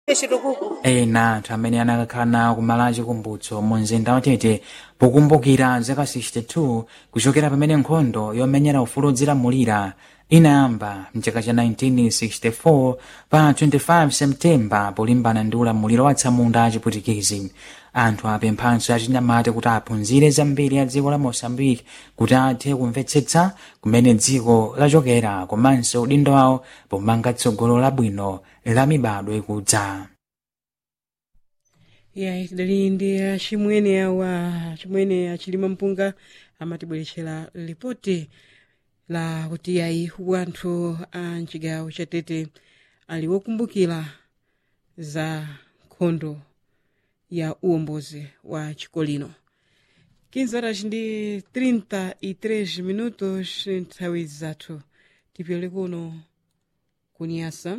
chitukuko ena anthu amene anakakhala nawo kumalo achikumbutso mu mzinda watete pokumbukira zaka 62 kuchokera pamene nkhondo yomenyera ufulu odzilamulira inayamba mchaka cha 1964 pa 25 septemba polimbana ndi ulamuliro wa atsamunda achiputikizi anthu apemphanso achinyamata kuti aphunzire zambiri ya dziko la mosambiki kuti athe kumvetsetsa kumene dziko lachokera komanso udindo wawo pomanga tsogolo labwino la mibado ikudza ya tidali ndi achimwene awa chimwene achilima mpunga amatibweretsera ripoti la kuti ayi wanthu a mchigawo cha tete ali wokumbukira za nkhondo ya uwombozi wa chikolino 15 horas ndi 33 minutos nthawi zathu tipyole kuno kunyasa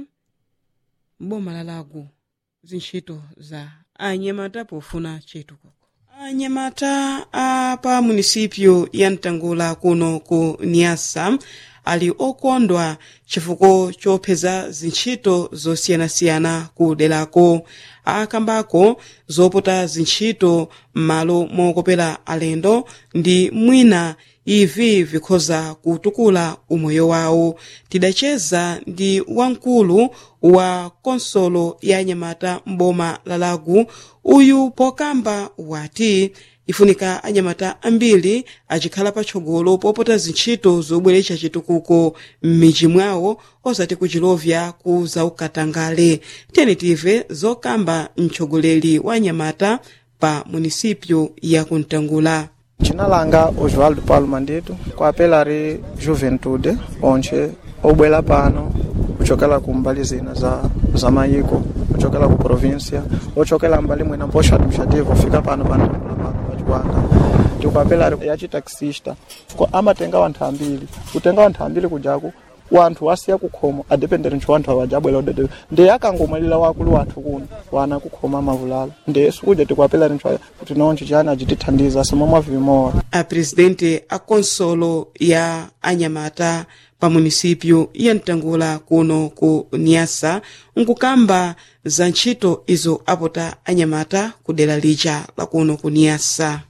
mboma la lago zintchito za anyamata pofuna chitukuko anyamata a pa munisipyo ya mtangula kuno ku niasa ali okondwa chifukwa chopeza zintchito zosiyanasiyana ku derako akambako zopota zintchito m'malo mokopera alendo ndi mwina ivi vikhoza kutukula umoyo wawo tidacheza ndi wamkulu wa konsolo ya anyamata m'boma la lagu uyu pokamba wati ifunika anyamata ambiri achikhala patsogolo popota zintchito zobweretsa chitukuko m'midzi mwawo osati kuchilovya ku zaukatangale tiyeni tive zokamba mtsogoleri wa anyamata pa munisipyo ya kuntangula Jina langa Oswaldo Paulo Mandito kwapela ri Juventude onche obwela pano kuchokela ku mbali zina za, za mayiko kuchokela ku provincia ochokela mbali mwina mposho administrativo fika pano pantangula pano pachikwanga tikwapela ri yachi taxista ko amatenga wanthu ambiri kutenga wanthu ambiri kujaku wanthu wasiya kukhomo adependere ntcho wanthu awaja abwera udede ndiye akangomwalira wakulu wathu kuno wana kukhoma mavulala ndiye sikuja tikwapela ri ntcho kuti noncho chani achitithandiza somomwe vimowa a presidente a konsolo ya anyamata pa munisipyo ya mtangula kuno ku niasa nkukamba za ntchito izo apota anyamata ku dera lija la kuno ku niasa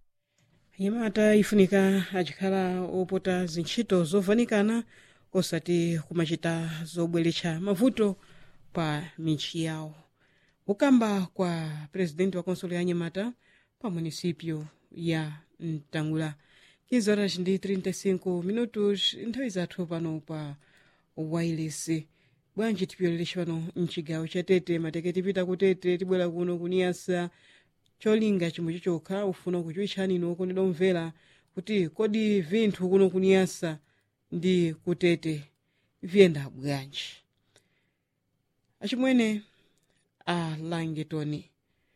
anyamata ifunika achikhala opota zintchito zovanikana osati kumachita zobweretsa mavuto pa michi yawo kukamba kwa presidenti wa konsolo ya anyamata pa munisipyo ya mtangula 15 horas ndi 35 minutos nthawi zathu pano pa wireless bwanji tipyolereshe pano mchigawo cha tete mateke tipita ku tete tibwera kuno kuniyasa cholinga chimwe chokha ufuna kuchiwitchani ino okondedwa omvera kuti kodi vinthu kuno kuniyasa ndi kutete viyenda bwanji achimwene a langetoni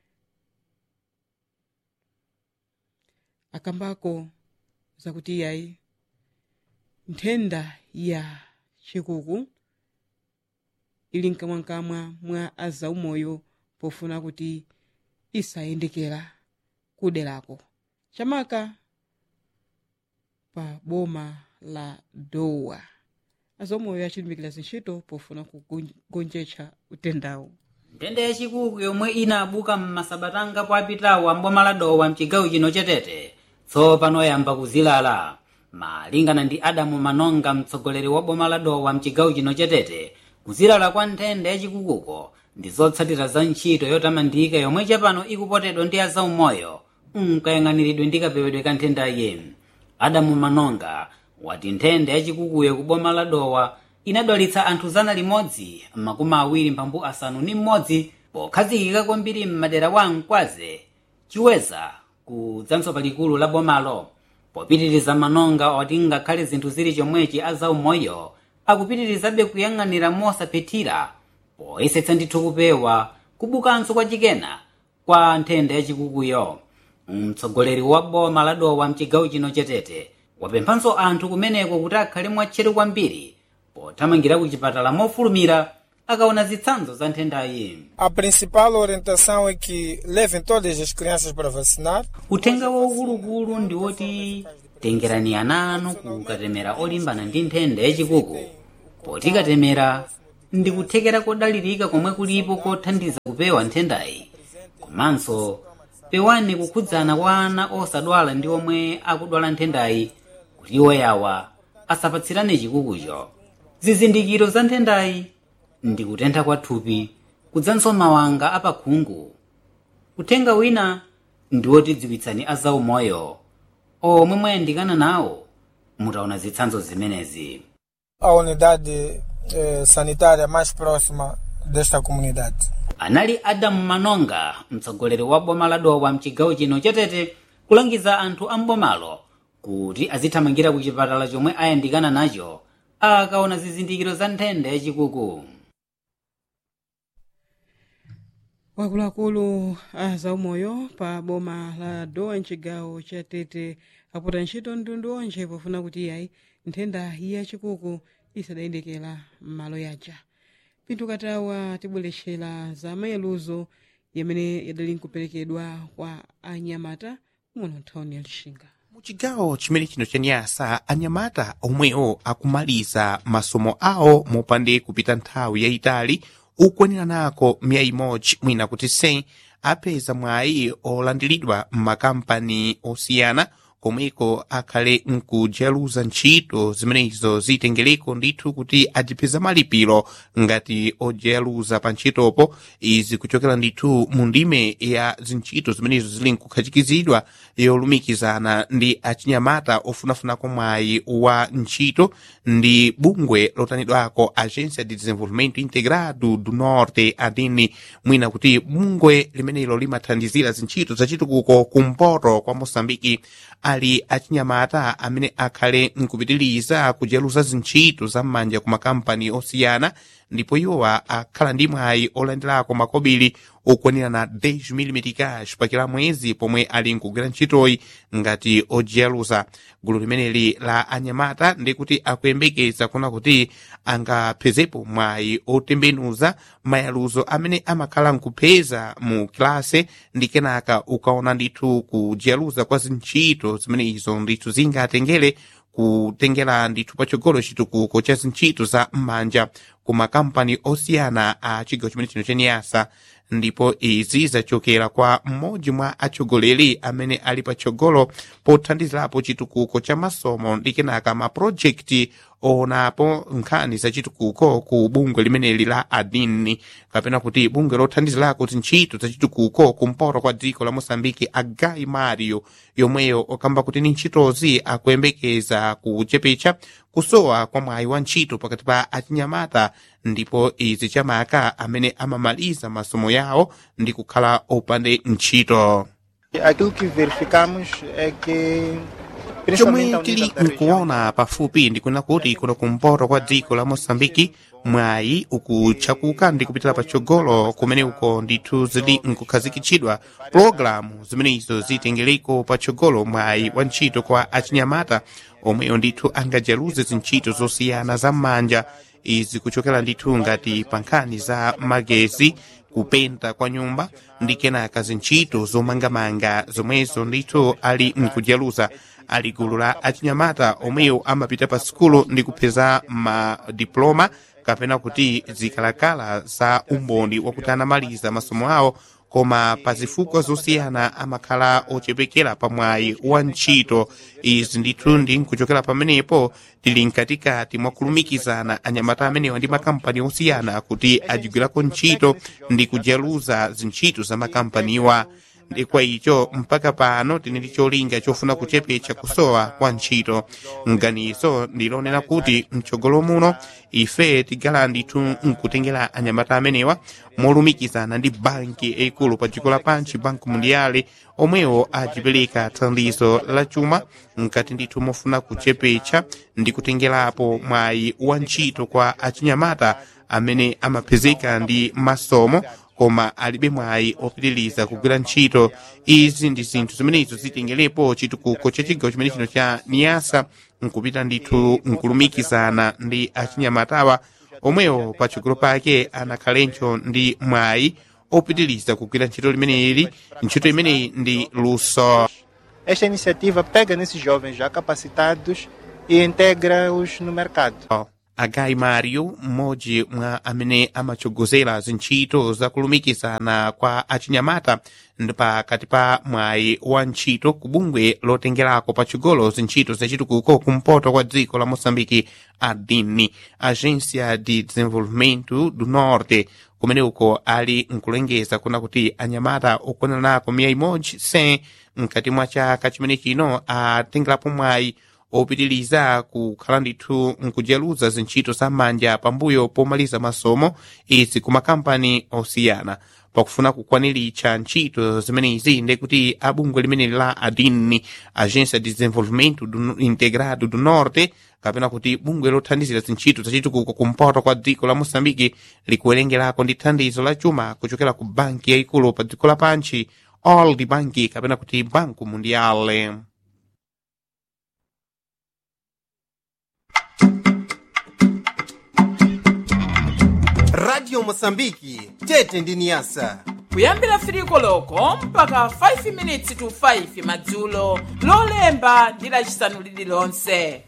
akambako zakuti iyayi nthenda ya chikuku ili mkamwamkamwa mwa azaumoyo pofuna kuti isayendekera kuderako chamaka pa boma la dowa azaumoyo achilimikira zintchito pofuna kugonjetsa utendawo nthenda yachikuku yomwe inabuka m'masabatanga apitawo amboma la dowa mchigawo chino chetete tsopano yamba kuzilala malingana ndi adamu manonga mtsogoleri wa boma la dowa mchigawo chino chetete kuzilala kwa nthenda yachikukuko ndi zotsatira za ntchito yotamandika yomwe chapano ikupotedwa ndi azaumoyo nkayang'aniridwe ndi kapewedwe ka nthendayi adamu manonga wati nthenda yachikukuyo ku boma la dowa inadwalitsa anthu zana limodzi makumi awiri mphambu asanu ndi mmodzi pokhazikika kwambiri m'madera wa mkwaze chiweza kudzanso palikulu la bomalo popitiriza manonga oti ngakhale zinthu zili chomwechi azaumoyo akupitirizabe kuyang'anira mosaphethira poyesetsa ndithu kupewa kubukanso kwa chikena kwa nthenda yachikukuyo mtsogoleri wa boma la dowa mchigawo chino chetete wapemphanso anthu kumeneko kuti akhale mwatcheru kwambiri pothamangira ku chipatala mofulumira akaona zitsanzo za nthendayi A principal orientação é que levem todas as crianças para vacinar. uthenga waukuluukulu ndi woti tengerani ana anu kukatemera olimbana ndi nthenda yachikuku poti katemera ndi kuthekera kodalirika komwe kulipo kothandiza kupewa nthendayi komanso pewani kukhudzana kwa ana osadwala ndi omwe akudwala nthendayi kuti iwo yawa asapatsirane chikukucho zizindikiro za nthendayi ndi kutentha kwa thupi kudzanso mawanga apakhungu uthenga wina ndi wotidziwitsani azaumoyo omwe mwayandikana nawo mutaona zitsanzo zimenezi A unidade eh, sanitária mais próxima desta comunidade. anali adamu manonga mtsogoleri wa boma la dowa mchigawo chino chatete kulangiza anthu a mbomalo kuti azithamangira ku chipatala chomwe ayandikana nacho akaona zizindikiro za nthenda yachikuku wakuluakulu a zaumoyo pa boma la dowa mchigawo cha tete apota ntchito mtundu onje pofuna kuti iyayi nthenda yachikuku isadayendekera m'malo yaja pinthu katawa tibwerexera za mayeluzo yamene yadali nkuperekedwa kwa anyamata muno nthawini ya lixinga muchigawo chimene chino cha nyasa anyamata omwewo akumaliza masomo awo mopande kupita nthawi yayitali ukwanira nako miya imodzi mwina kuti 100 apeza mwayi olandiridwa m'makampani osiyana komweko akhale nkujeruza ntchito zimenezo zitengereko ndithu kuti adipeza malipiro ngati ojeruza pa ntchitopo izi kuchokera ndithu mu ndime ya zintchito zimenezo zili nkukhachikizidwa yolumikizana ndi achinyamata ofunafunako mwayi wa ntchito ndi bungwe lotanidwako agência de desenvolvimento integrado do norte adini mwina kuti bungwe limenelo limathandizira zintchito zachitukuko kumpoto kwa moçambike ali achinyamata amene akhale nkupitiriza kujeruza zintchito zam'manja ku makampani osiyana ndipo iwowa akhala ndi mwayi olandirako makobiri okwanira na 10 cash pakila mwezi pomwe ali nkugwira ntchitoyi ngati ojeruza gulu limeneli la anyamata ndikuti akuyembekeza kuna kuti angaphezepo mwayi otembenuza mayaluzo amene amakhala nkupeza mu kilase ndi kenaka ukaona ndithu kujeruza kwa zintchito zimenezo ndithu zingatengere kutengera ndithu patsogolo chitukuko cha zintchito za m'manja ku makampani osiyana a chigawo chimene chino chaniyasa ndipo izi zachokera kwa mmodzi mwa atsogoleri amene ali patsogolo pothandizirapo chitukuko cha masomo ndi kenaka mapulojekiti oonapo nkhani za chitukuko ku bungwe limeneli la adini kapena kuti bungwe lothandizirako zintchito za chitukuko kumpoto kwa dziko la moçambike agai mario yomweyo okamba kuti ni ntchitozi akuyembekeza kuchepecha kusowa kwa mwayi wa ntchito pakati pa achinyamata ndipo izi chamaka amene amamaliza masomo yawo ndi kukhala opande ntchito Aquilo que verificamos é que principalmente chomwe a tili unidade da região, nkuona pafupi ndikuna kuti kuno kumpoto kwa dziko la moçambike mwayi ukutchakuka ndi kupitira patsogolo kumene uko ndithu zili nkukhazikitsidwa pologalamu zimenezo zitengereko patsogolo mwayi wa ntchito kwa achinyamata omweyo ndithu angajeruze zintchito zosiyana za m'manja izi kuchokera ndithu ngati pa nkhani za magezi kupenta kwa nyumba ndi kenaka zintchito zomangamanga zomwezo ndithu ali nkujeruza ali gulu la achinyamata omweyo amapita pa sukulu ndi kupeza madiploma kapena kuti zikalakala za umboni wakuti anamaliza masomo awo koma pa zifukwa zosiyana amakhala ochepekera pa mwayi wa ntchito izi ndithu ndi nkuchokera pamenepo tili mkatikati mwa kulumikizana anyamata amenewa ndi makampani osiyana kuti ajigwirako ntchito ndi kujeruza zintchito za makampaniwa ndi kwa icho mpaka pano tili ndi cholinga chofuna kuchepetsa kusowa kwa ntchito mganizo ndilonena kuti mtsogolo muno ife tigala ndithu nkutengera anyamata amenewa molumikizana ndi banki yaikulu pa dziko lapansi banki mundiale omwewo achipereka thandizo la chuma mkati ndithu mofuna kuchepetsa ndi kutengerapo mwayi wa ntchito kwa achinyamata amene amapezeka ndi masomo koma alibe mwayi opitiriza kugwira ntchito izi ndi zinthu zimenezo zitengerepo chitukuko cha chigawo chimene chino cha niyasa nkupita ndithu nkulumikizana ndi achinyamatawa omwewo patsogolo pake anakhalenso ndi mwayi opitiriza kugwira ntchito limeneli ntchito imeneyi ndi luso Esta iniciativa pega nesses jovens já capacitados e integra-os no mercado. agai mario mmodzi mwa amene amatsogozera zintchito zakulumikizana kwa achinyamata pakati pa mwayi wa ntchito ku bungwe lotengerako patsogolo zintchito zachitukuko kumpoto kwa dziko la moçambike adini agência de desenvolvimento do norte kumene uko ali nkulengeza kuna kuti anyamata okwananako miya imodzi se mkati mwa chaka chimene chino atengerapo mwayi opitiliza kukhala ndithu nkujeruza zintchito za manja pambuyo pomaliza masomo izi ku makampani osiyana pakufuna kukwaniritsa ntchito zimenezi ndekuti abungwe limeneli la adini agência de desenvolvimento do, integrado do norte kapena kuti bungwe lothandizira zintchito zachitukuko kumpoto kwa dziko la moçambike likuwerengerako ndi thandizo la chuma kuchokera ku banki yayikulu pa dziko lapansi old banki kapena kuti banco mundiale radio mosambiki tete ndi niyasa kuyambira firiko loko mpaka 5 minutes to 5 madzulo lolemba ndi lacisanu lililonse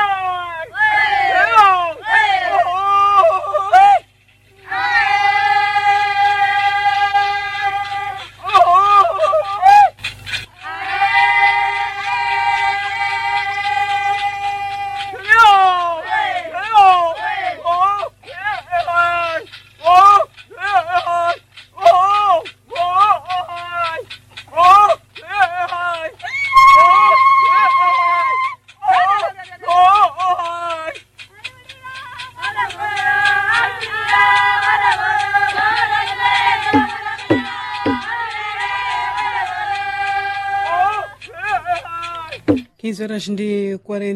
quinze horas ndi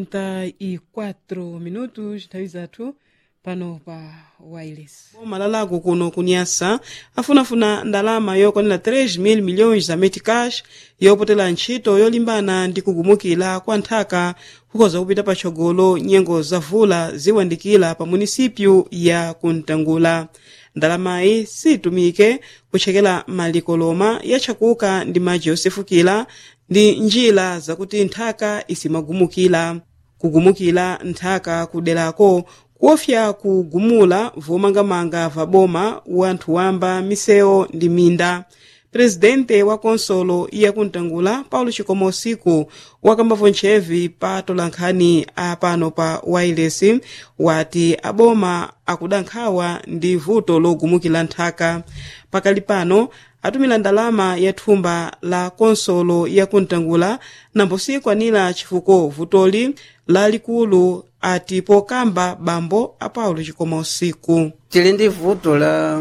44 minutos nthawi zathu pano pa wireless boma lalako kuno kunyasa afunafuna ndalama yokwanira 3 mil milhões za meticash yopotera ntchito yolimbana ndi kugumukira kwa nthaka kukhoza kupita patsogolo nyengo za vula ziwandikira pa munisipyu ya kuntangula ndalamayi situmike kutchekera malikoloma yachakuka ndi madzi yosefukira ndi njira zakuti nthaka isimagumukira kugumukira nthaka kuderako kuofya kugumula vomangamanga va boma wanthu wamba misewu ndi minda presidente wa konsolo ya kuntangula paulo chikomo usiku wakambavo ntchevi pa tolankhani apano pa wireless wati aboma akudankhawa ndi vuto logumukira nthaka pakali pano atumira ndalama ya thumba la konsolo ya kuntangula nambo sikwanira chifuko vutoli lalikulu ati pokamba bambo a paulo chikomo usiku tili ndi vuto la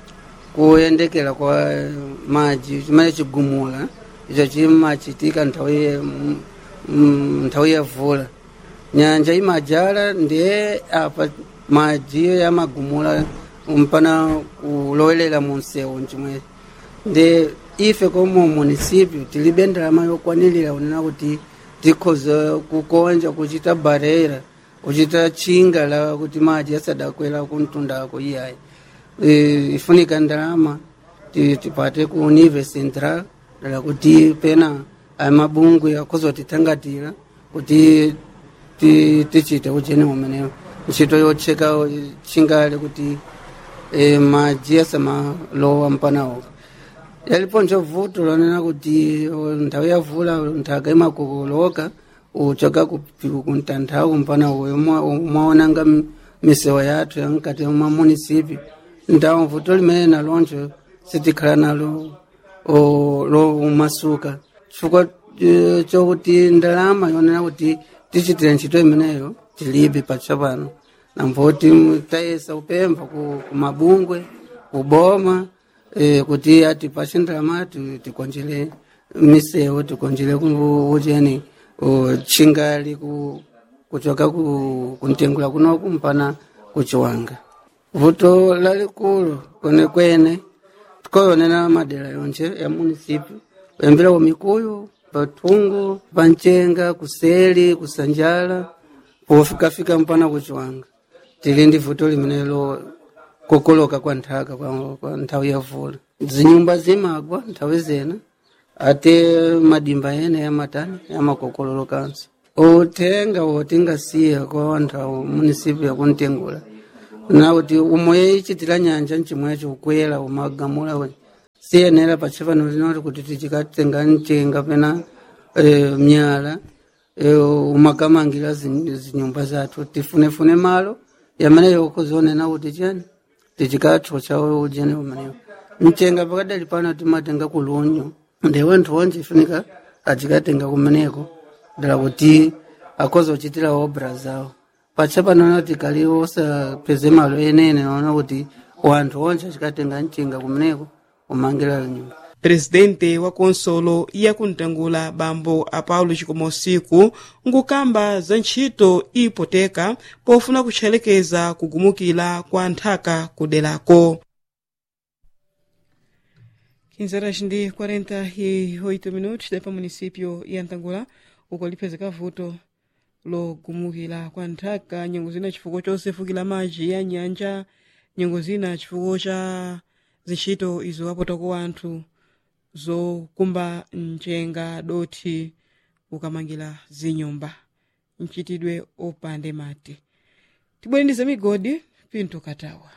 kuyendekera kwa madzi chimene chigumula icho chimachitika nthawi ya- m- m- nthawi ya vula nyanja imajala ndiye apa madzi yamagumula mpana kulowelera mu msewu chimwe ndi ife komo munisipyu tilibe ndalama yokwanirira kunena kuti tikhoza kukonja kuchita barera kuchita chinga la kuti madzi asadakwera kuntundako iyayi Eh, ifunika ndalama ti- tipate ku nive central dala kuti pena aya mabungwe akhoza kutithangatira kuti ti- tichite ucheni umenewo ntchito yotcheka chingale kuti eh, madzi asamalowa mpanawo yalipo nchovuto lonena kuti o, nthawi ya vula nthaka imakokoloka uchoka kuntanthawu mpana uyo mwaonanga misewa yathu yankati mwa munisipi ndawo vuto limene naloncho sitikhala nalo o, lo umasuka chifukwa eh, chokuti ndalama yonena kuti tichitire ntchito imeneyo tilibe patsopano namboti tayesa kupempha ku, ku mabungwe kuboma eh, kuti atipashe ndalama ti- tikonjere misewu tikonjere ku- ucheni o, chingali ku, kuchoka ku, kuntengula kunoku mpana kuchiwanga vuto lalikulu kwenekwene tikoyonena madera yonse ya munisipi kuyambira ku mikuyu pathungu panchenga kuseli kusanjala pofikafika mpana kuchiwanga tili ndi vuto limenelo kokoloka kwa nthaka kwa, kwa nthawi ya vula zinyumba zimagwa nthawi zena ate madimba ene yamatani yamakokololokanso uthenga wotingasiya kwa anthu awo munisipi yakuntengula na kuti umwe ichitira nyanja mchimwecho ukwera umagamula we siyenera pachipano linoti kuti tichikatenga mchenga pena e, myala e, umagamangira zin- zinyumba zathu tifunefune malo yamene yokuzonena kuti chani tichikatho chawo ujene umenewo mchenga pakadali pano timatenga kulunyu ndi wanthu wonje ifunika achikatenga kumeneko dala kuti akhoza kuchitira obra zawo pacha panoona kuti kali osapeze malo enene naona kuti wanthu onse achikatenga mchenga kumeneko umangira nyumba presidente wa konsolo yakuntangula bambo a paulo chikomosiku nkukamba za ntchito ipoteka pofuna kutchelekeza kugumukira kwa nthaka kuderako 15 horas ndi 48 minutos da pa município ya ntangula uko lipezeka vuto logumukira kwa nthaka nyengo zina chifukwa chosefukira madzi ya nyanja nyengo zina chifukwa cha zintchito izo apotako anthu zokumba mchenga doti ukamangira zinyumba mchitidwe opande mati tibwerenize migodi pinto katawa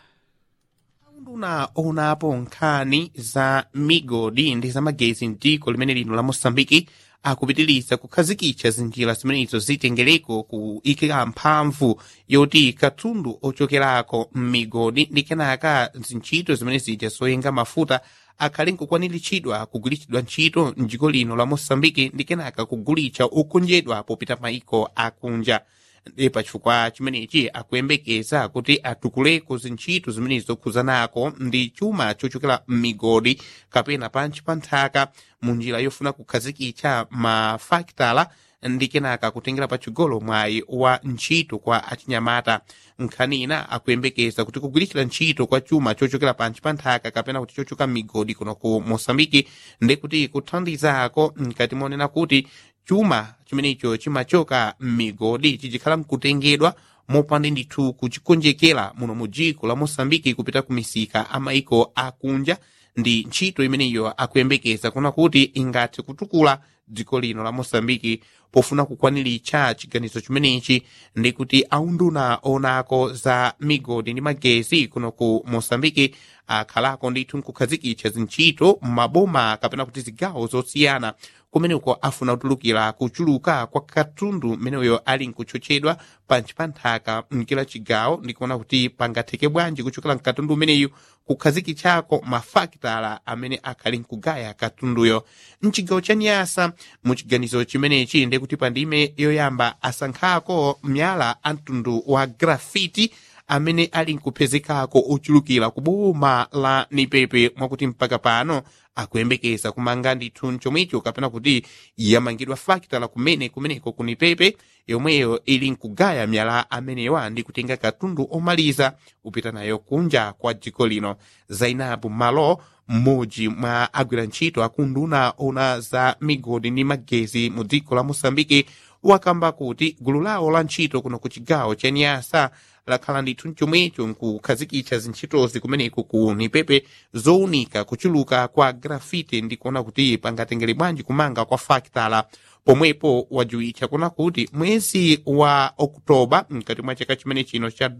nduna onapo nkhani za migodi ndi za magezi mdziko limene lino la mosambiki akupitiriza kukhazikitsa zinjira zimenezo zitengereko kuikira mphamvu yoti katundu ochokerako m'migodi ndi kenaka zintchito zimene zija zoyenga mafuta akhale nkukwaniritsidwa kugulitsidwa ntchito mdziko lino la mosambiki ndi kenaka kugulitsa okonjedwa popita maiko akunja ndi pachifukwa chimenechi akuyembekeza kuti atukuleko zintchito zimenezo zokhuzanako ndi chuma chochokera m'migodi kapena pansi pa nthaka mu njira yofuna kukhazikitsa mafakitala ndi kenaka kutengera pachigolo mwayi wa ntchito kwa achinyamata nkhani ina akuyembekeza kuti kugwiritira ntchito kwa chuma chochokera pansi pa nthaka kapena kuti chochoka m'migodi kuno ku mosambiki ndi kuti kuthandizako mkati monena kuti chuma chimenecho chimachoka m'migodi chichikhala mkutengedwa mopanda ndithu kuchikonjekera muno mu dziko la mosambiki kupita ku misika amaiko akunja ndi ntchito imeneyo akuyembekeza kuna kuti ingathe kutukula dziko lino la mosambiki pofuna kukwaniritsa chiganizo chimenechi ndi kuti aunduna onako za migodi ndi magezi kuno ku mosambiki akhalako ndithu nkukhazikitsa zintchito m'maboma kapena kuti zigawo zosiyana kumeneko afuna kutulukira kuchuluka kwa katundu mmeneyo ali nkutchotchedwa pansi pa nthaka mkila chigawo ndikuona kuti pangatheke bwanji kuchokera mkatundu umeneyu kukhazikitsako mafakitala amene akhali nkugaya katunduyo mchigawo cha nyasa muchiganizo chimenechi ndi kuti pandime yoyamba asankhako myala a mtundu wa grafiti amene ali nkupezekako ochulukira ku boma la nipepe mwakuti mpaka pano akuyembekeza kumanga ndithu chomwecho kapena kuti yamangidwa fakitala kumene kumeneko ku nipepe yomweyo ili nkugaya myala amenewa ndi kutenga katundu omaliza kupita nayo kunja kwa dziko lino zainabu malo mmodzi mwa agwira ntchito akunduna ona za migodi ndi magezi mu dziko la mosambiki wakamba kuti gulu lawo la ntchito kuno ku chigawo cha nyasa lakhala ndithu chomwecho nkukhazikitsa zintchitozi kumeneko ku nipepe zowunika kuchuluka kwa grafiti ndi kuona kuti pangatengere bwanji kumanga kwa fakitala pomwepo wajuwitcha kuna kuti mwezi wa oktoba mkati mwa chaka chimene chino cha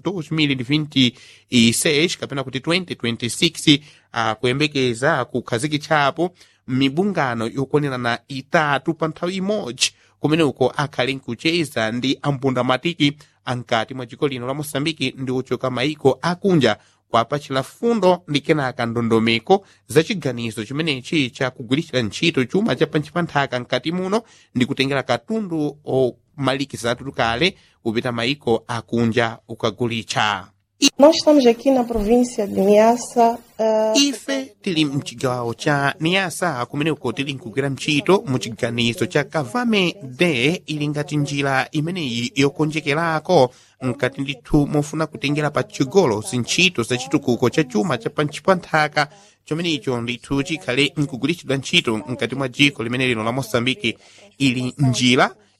2026 kapena kuti 2026 akuyembekeza kukhazikitsapo mibungano yokwanirana itatu pa nthawi imodzi kumene uko akhali nkucheza ndi ampundamatiki ankati mwa dziko lino la mosambiki ndi ochoka maiko akunja kwapachira fundo ndi kenaka ndondomeko za chiganizo chimenechi cha kugwiritsira ntchito chuma cha pansi pa nthaka mkati muno ndi kutengera katundu omalikizatu kale kupita maiko akunja ukagulitsa Nós estamos aqui na província de Niassa. Uh, ife tili mchigawo cha niasa kumene uko tili nkugwira ntchito mu chiganizo cha kavame de ili ngati njira imeneyi yokonjekerako mkati ndithu mofuna kutengera pa chigolo zintchito za chitukuko cha chuma cha pansi pa nthaka chomenecho ndithu chikhale nkugwiritsidwa ntchito mkati mwa dziko limene lino la mosambiki ili njira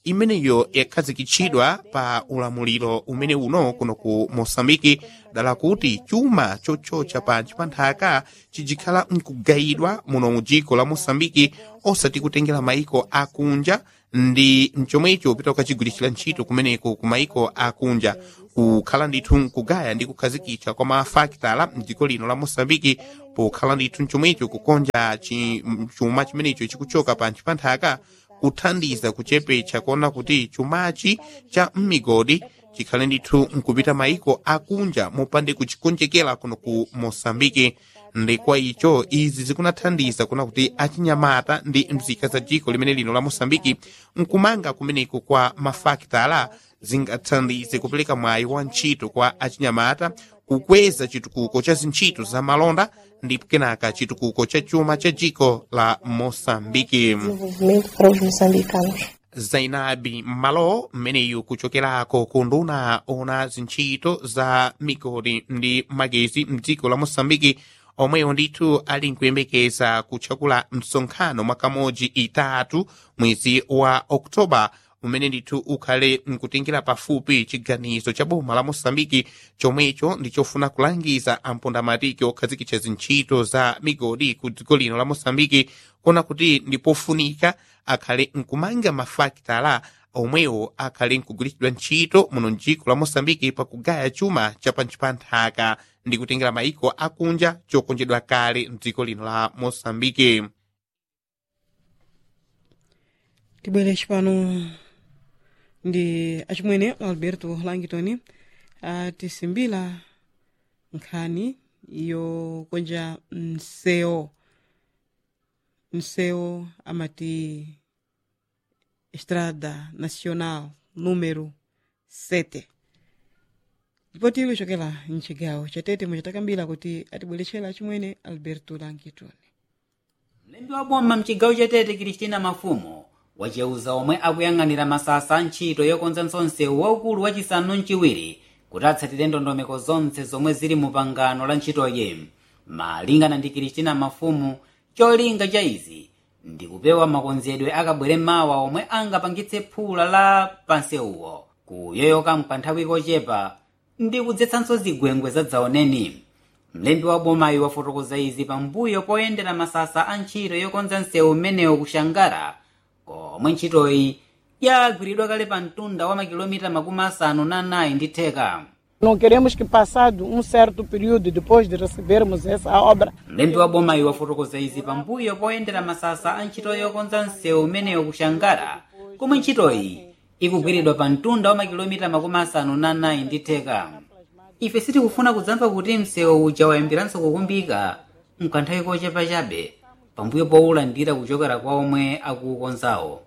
imeneyo yakhazikitsidwa pa ulamuliro umene uno kuno ku mosambiki dala kuti chuma chochocha pansi pa nthaka chijikhala nkugayidwa muno mu dziko la mosambiki osati kutengera maiko akunja ndi mchomwecho pita ukachigwiritsira ntchito kumeneko ku maiko akunja kukhala ndithu nkugaya ndi kukhazikitsa kwa mafakitala mdziko lino la mosambiki pokhala ndithu mchomwecho kukonja chi- chuma chimenecho chikuchoka pansi pa nthaka kuthandiza kuchepetsa kuona kuti chumachi cha mmigodi chikhale ndithu nkupita maiko akunja mopande kuchikonjekera kuno ku mosambiki ndi kwa icho izi zikunathandiza kuona kuti achinyamata ndi mzika za dziko limene lino la mosambiki nkumanga kumeneko kwa mafakitala zingathandize kupereka mwayi wa ntchito kwa achinyamata kukweza chitukuko cha zintchito za malonda ndi kenaka chitukuko cha chuma cha dziko la mosambiki Desenvolvimento para os moçambicanos. zainabi malo mmeneyu kuchokerako ku nduna ona zintchito za migodi ndi magezi mdziko la mosambiki omweyo ndithu ali nkuyembekeza kutchakula msonkhano mwakamodzi itatu mwezi wa oktoba umene ndithu ukhale nkutengera pafupi chiganizo cha boma la mosambiki chomwecho ndichofuna kulangiza ampondamatiki okhazikitsa zintchito za migodi ku dziko lino la mosambiki kona kuti ndipofunika akhale nkumanga mafakitala omwewo akhale nkugwiritsidwa ntchito muno mdziko la mosambiki pakugaya chuma cha pansi pa nthaka ndi kutengera maiko akunja chokonjedwa kale mdziko lino la mosambiki tibwere cipano ndi acimwene alberto langitoni atisimbila nkhani yokonja mseo mseo amati estrada nacional número 7 ndipo tili chokela mcigawo chatete muchatakambira kuti atibweretchera acimwene alberto langitoni mlembi wa boma mchigawo chatete kristina mafumo wacheuza omwe akuyang'anira masasa a ntchito yokonza msewu waukulu wachisanu mchiwiri kuti atsatire ndondomeko zonse zomwe zili mu pangano la ntchitoyi malingana ndi kristina mafumu cholinga cha izi ndi kupewa makonzedwe akabwere mawa omwe angapangitse phula la pansewuwo kuyoyoka mkanthawi kochepa ndi kudzetsanso zigwengwe zadzaoneni mlembi wa bomayo wafotokoza izi pambuyo poyendera masasa a ntchito yokonza msewu umenewu kushangara komwe ntchitoyi yagwiridwa kale pa mtunda wa makilomita makumi asanu na anayi ndi theka Não queremos que, passado um certo período depois de recebermos essa obra, mlembi wa bomayo wafotokoza izi pambuyo poyendera masasa a ntchito yokonza msewu umenewu kushangara komwe ntchitoyi ikugwiridwa pa mtunda wa makilomita makumi asanu na anayi ndi theka ife sitikufuna kudzamva kuti msewu uja wayambiranso kukumbika mkanthawi kochepa chabe pambuyo powulandira kuchokera kwa omwe akuukonzawo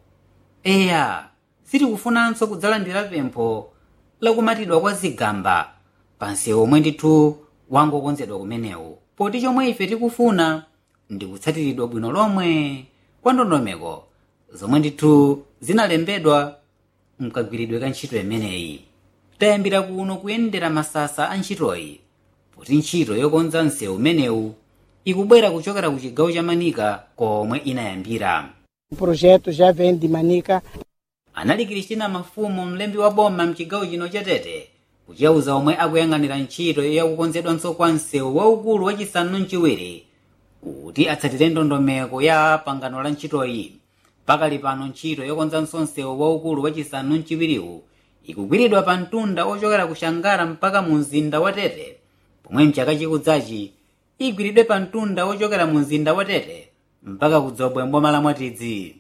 eya sitikufunanso kudzalandira pempho lakumatidwa kwa zigamba pa msewu omwe ndithu wangokonzedwa kumenewu poti chomwe ife tikufuna ndi kutsatiridwa bwino lomwe kwa ndondomeko zomwe ndithu zinalembedwa mkagwiridwe ka ntchito imeneyi tayambira kuno kuyendera masasa a ntchitoyi poti ntchito yokonza msewu umenewu ikubwera kuchokera ku chigawo cha manika komwe inayambira o projeto já vem de Manica. anali kristina mafumu mlembi wa boma mchigawo chino chatete kuchauza omwe akuyang'anira ntchito yakukonzedwanso kwa msewu waukulu wachisanu mchiwiri kuti atsatire ndondomeko ya pangano la ntchitoyi pakali pano ntchito yokonzanso msewu waukulu wachisanu mchiwiriwu ikugwiridwa pa mtunda ochokera ku shangara mpaka mu mzinda wa tete pomwe mchaka chikudzachi igwiridwe pa mtunda ochokera mu mzinda wa tete mpaka kudzobwe mboma la mwatidzi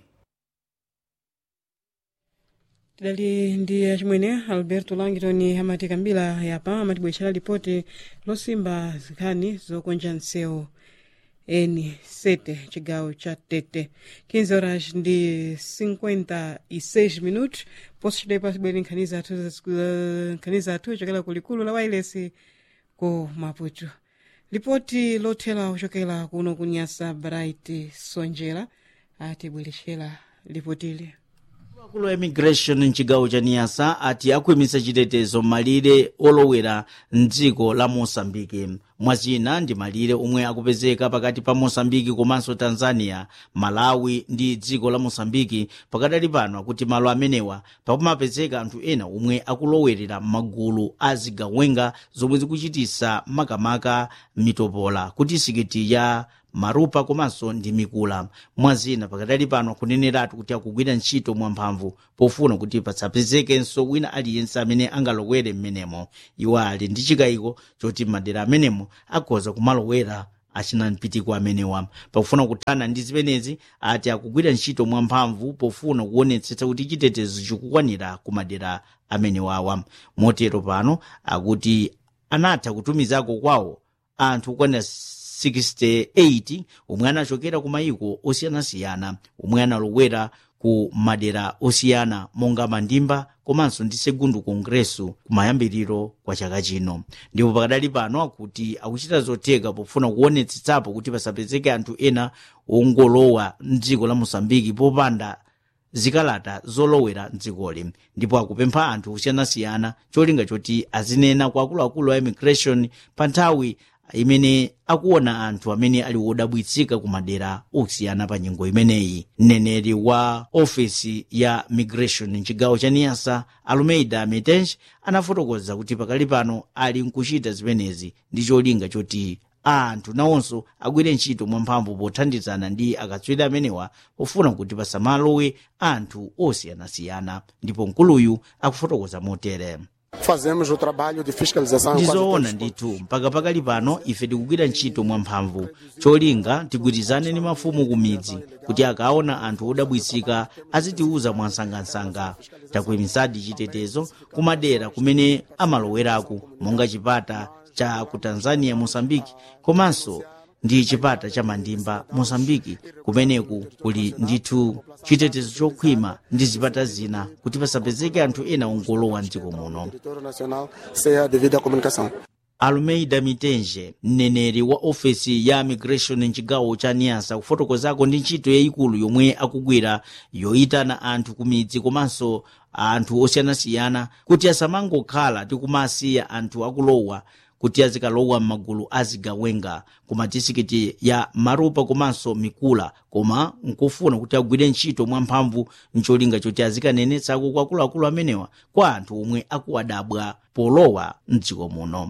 tidali ndi acimwene alberto langitoni amati kambira yapa amatibwetchera lipoti losimba nkhani zokonja msewu eni sete chigawo cha tete 15 horas ndi 56 minutos poso chidepa tibwere nkhani zathu za- nkhani zathu chokera ku likulu la wailesi ku maputo lipoti lothera kuchokera kuno kunyasa bright sonjera atibweretchera lipotili akulu a immigration mchigawo cha niyasa ati akuyimisa chitetezo malire olowera mdziko la mosambiki mwazina ndi malire omwe akupezeka pakati pa mosambiki komanso tanzania malawi ndi dziko la mosambiki pakadali pano akuti malo amenewa pakumapezeka anthu ena omwe akulowerera m'magulu a zigawenga zomwe zikuchitisa makamaka mitopola kuti sikiti ya marupa komanso ndi mikula mwazina pakadali pano akuneneratu kuti akugwira ntchito mwamphamvu pofuna kuti pasapezekenso wina aliyense amene angalowere m'menemo iwo ali ndi chikayiko choti madera amenemo akhoza kumalowera achina mpitiko amenewa pakufuna kuthana ndi zimenezi ati akugwira ntchito mwamphamvu pofuna kuonetsetsa kuti chitetezo chikukwanira ku madera amenewawa motero pano akuti anatha kutumizako kwawo anthu okwanira 68 omwe anachokera ku mayiko osiyanasiyana omwe analowera ku madera osiyana monga mandimba komanso ndi segundo kongreso kumayambiriro kwa chaka chino ndipo pakadali pano akuti akuchita zotheka pofuna kuonetsetsapo kuti pasapezeke anthu ena ongolowa mdziko la mosambiki popanda zikalata zolowera mdzikoli ndipo akupempha anthu osiyanasiyana cholinga choti azinena kwa akuluakulu a immigration pa nthawi imene akuona anthu amene ali wodabwitsika ku madera osiyana pa nyengo imeneyi mneneri wa ofesi ya migration mchigawo cha niyasa alumeida metench anafotokoza kuti pakali pano ali nkuchita zimenezi ndi cholinga choti anthu nawonso agwire ntchito mwamphamvu pothandizana ndi akatswiri amenewa pofuna kuti pasamalowe anthu osiyanasiyana ndipo mkuluyu akufotokoza motere Fazemos o trabalho de fiscalização. ndizoona ndithu mpaka pakali pano ife tikugwira ntchito mwamphamvu cholinga tigwirizane ndi mafumu ku midzi kuti akaona anthu odabwitsika azitiuza mwansangansanga takuyimisadi chitetezo kumadera kumene amalowerako monga chipata cha ku tanzania mosambiki komanso ndi chipata cha mandimba mosambiki kumeneku kuli ndithu chitetezo chokhwima ndi zipata zina kuti pasapezeke anthu ena ongolowa mdziko muno Território Nacional seja devida à comunicação. alumeida mitenje mneneri wa ofesi ya migration mchigawo cha niyasa kufotokozako ndi ntchito yayikulu yomwe akugwira yoyitana anthu ku midzi komanso anthu osiyanasiyana kuti asamangokhala tikumasiya anthu akulowa kuti azikalowa m'magulu azigawenga ku madisikiti ya marupa komanso mikula koma nkufuna kuti agwire ntchito mwamphamvu mcholinga choti azikanenetsako kwa akuluakulu amenewa kwa anthu omwe akuwadabwa polowa mdziko muno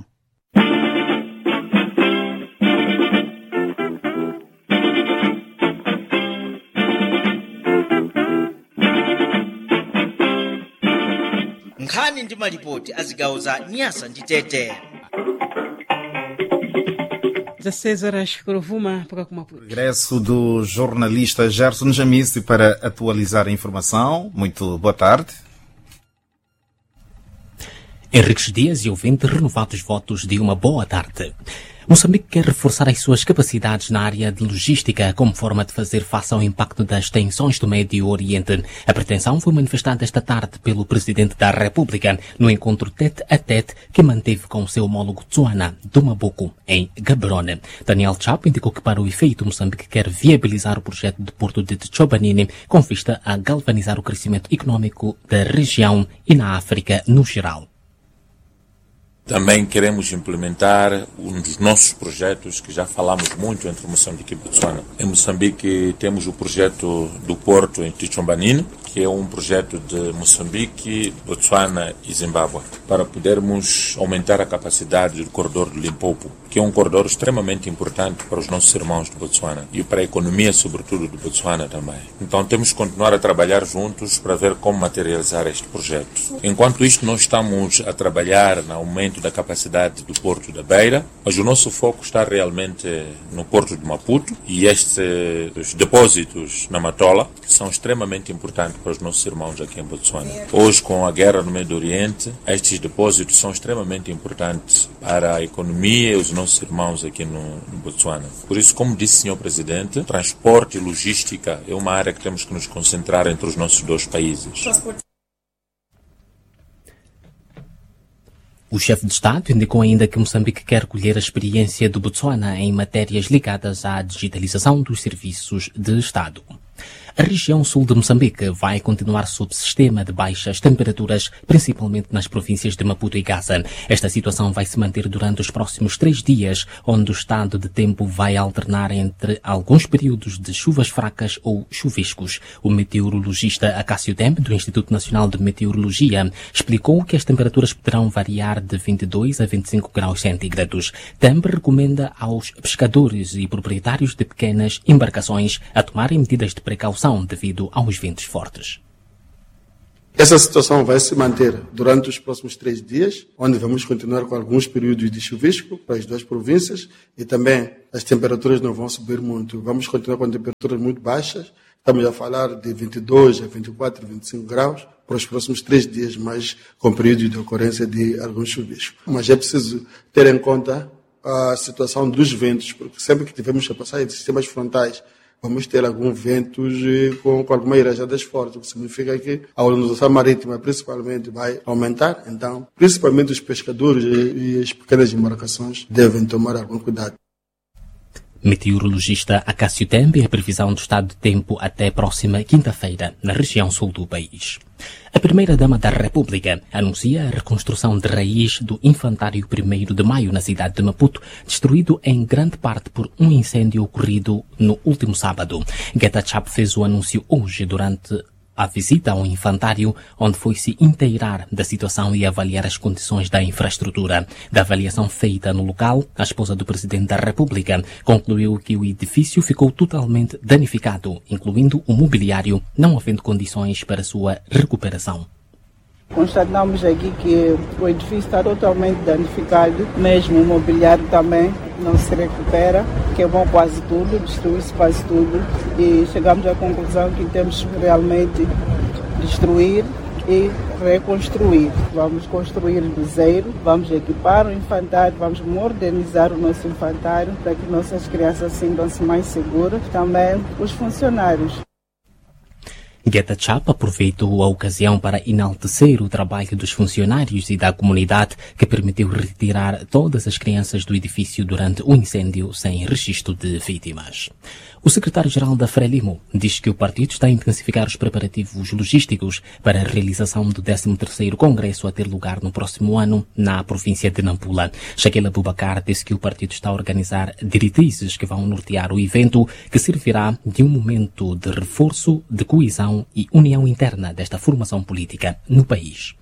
nkhani ndi malipoti a zigawo za nyasa ndi tete 16 horas Kurovuma mpaka kumaputo Regresso do jornalista Gerson Jamice para atualizar a informação. Muito boa tarde. Henriques Dias e ouvinte renovados votos de uma boa tarde. Moçambique quer reforçar as suas capacidades na área de logística como forma de fazer face ao impacto das tensões do Médio Oriente. A pretensão foi manifestada esta tarde pelo Presidente da República no encontro tete a tete que manteve com o seu homólogo Tsuana do Mabuco, em Gaborone. Daniel Chap indicou que para o efeito Moçambique quer viabilizar o projeto de Porto de Tchobanini com vista a galvanizar o crescimento econômico da região e na África no geral. Também queremos implementar um dos nossos projetos que já falamos muito entre Moçambique e Botsuana. Em Moçambique temos o projeto do Porto em Tichombanine, que é um projeto de Moçambique, Botsuana e Zimbábue, para podermos aumentar a capacidade do corredor do Limpopo, que é um corredor extremamente importante para os nossos irmãos de Botsuana e para a economia, sobretudo, de Botsuana também. Então temos que continuar a trabalhar juntos para ver como materializar este projeto. Enquanto isto, nós estamos a trabalhar no aumento da capacidade do Porto da Beira, mas o nosso foco está realmente no Porto de Maputo e estes depósitos na Matola são extremamente importantes para os nossos irmãos aqui em Botsuana. Hoje, com a guerra no Médio Oriente, estes depósitos são extremamente importantes para a economia e os nossos irmãos aqui no, no Botsuana. Por isso, como disse o Sr. Presidente, transporte e logística é uma área que temos que nos concentrar entre os nossos dois países. O chefe de Estado indicou ainda que Moçambique quer colher a experiência do Botsuana em matérias ligadas à digitalização dos serviços de Estado. A região sul de Moçambique vai continuar sob sistema de baixas temperaturas, principalmente nas províncias de Maputo e Gaza. Esta situação vai se manter durante os próximos três dias, onde o estado de tempo vai alternar entre alguns períodos de chuvas fracas ou chuviscos. O meteorologista Acácio Tempe, do Instituto Nacional de Meteorologia, explicou que as temperaturas poderão variar de 22 a 25 graus centígrados. Tempe recomenda aos pescadores e proprietários de pequenas embarcações a tomarem medidas de precaução devido aos ventos fortes. Essa situação vai se manter durante os próximos três dias, onde vamos continuar com alguns períodos de chuvisco para as duas províncias e também as temperaturas não vão subir muito. Vamos continuar com temperaturas muito baixas. Estamos a falar de 22 a 24, 25 graus para os próximos três dias, mais com períodos de ocorrência de alguns chuviscos. Mas é preciso ter em conta a situação dos ventos, porque sempre que tivermos a passar em sistemas frontais vamos ter alguns ventos com, com algumas rajadas fortes, o que significa que a ondulação marítima principalmente vai aumentar. Então, principalmente os pescadores e, e as pequenas embarcações devem tomar algum cuidado. Meteorologista Acácio Tembe, a previsão do estado de tempo até próxima quinta-feira, na região sul do país. A primeira-dama da República anuncia a reconstrução de raiz do Infantário 1 de Maio na cidade de Maputo, destruído em grande parte por um incêndio ocorrido no último sábado. Geta Chap fez o anúncio hoje durante a visita ao infantário, onde foi se inteirar da situação e avaliar as condições da infraestrutura. Da avaliação feita no local, a esposa do Presidente da República concluiu que o edifício ficou totalmente danificado, incluindo o mobiliário, não havendo condições para sua recuperação. Constatamos aqui que o edifício está totalmente danificado, mesmo o mobiliário também não se recupera, queimou quase tudo, destruiu-se quase tudo e chegamos à conclusão que temos que realmente destruir e reconstruir. Vamos construir do zero, vamos equipar o infantário, vamos modernizar o nosso infantário para que nossas crianças sintam-se mais seguras, também os funcionários. Geta Chap aproveitou a ocasião para enaltecer o trabalho dos funcionários e da comunidade que permitiu retirar todas as crianças do edifício durante o incêndio sem registro de vítimas. O secretário-geral da Frelimo diz que o partido está a intensificar os preparativos logísticos para a realização do 13º Congresso a ter lugar no próximo ano na província de Nampula. Shaquille Abubakar disse que o partido está a organizar diretrizes que vão nortear o evento, que servirá de um momento de reforço, de coesão e união interna desta formação política no país.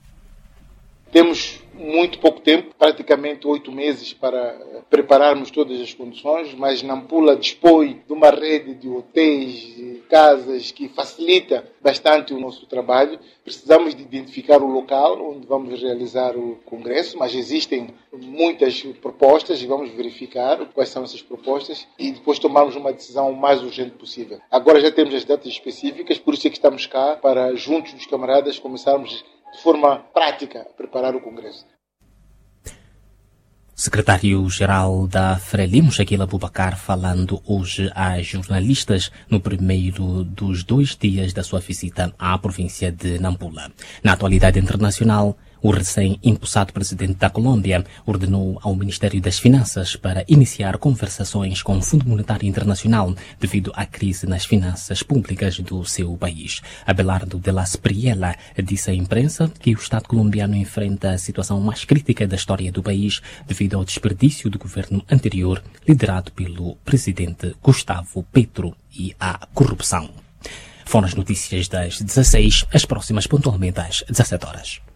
Temos muito pouco tempo, praticamente oito meses, para prepararmos todas as condições, mas Nampula dispõe de uma rede de hotéis, de casas que facilita bastante o nosso trabalho. Precisamos de identificar o local onde vamos realizar o congresso, mas existem muitas propostas e vamos verificar quais são essas propostas e depois tomarmos uma decisão o mais urgente possível. Agora já temos as datas específicas, por isso é que estamos cá para, juntos dos camaradas, começarmos de forma prática a preparar o congresso. Secretário-Geral da Frelimo, Shaquille Abubakar, falando hoje a jornalistas no primeiro dos dois dias da sua visita à província de Nampula. Na atualidade internacional, o recém-impulsado presidente da Colômbia ordenou ao Ministério das Finanças para iniciar conversações com o Fundo Monetário Internacional devido à crise nas finanças públicas do seu país. Abelardo de la Spriella disse à imprensa que o Estado colombiano enfrenta a situação mais crítica da história do país devido ao desperdício do governo anterior liderado pelo presidente Gustavo Petro e à corrupção. Foram as notícias das 16, as próximas pontualmente às 17 horas.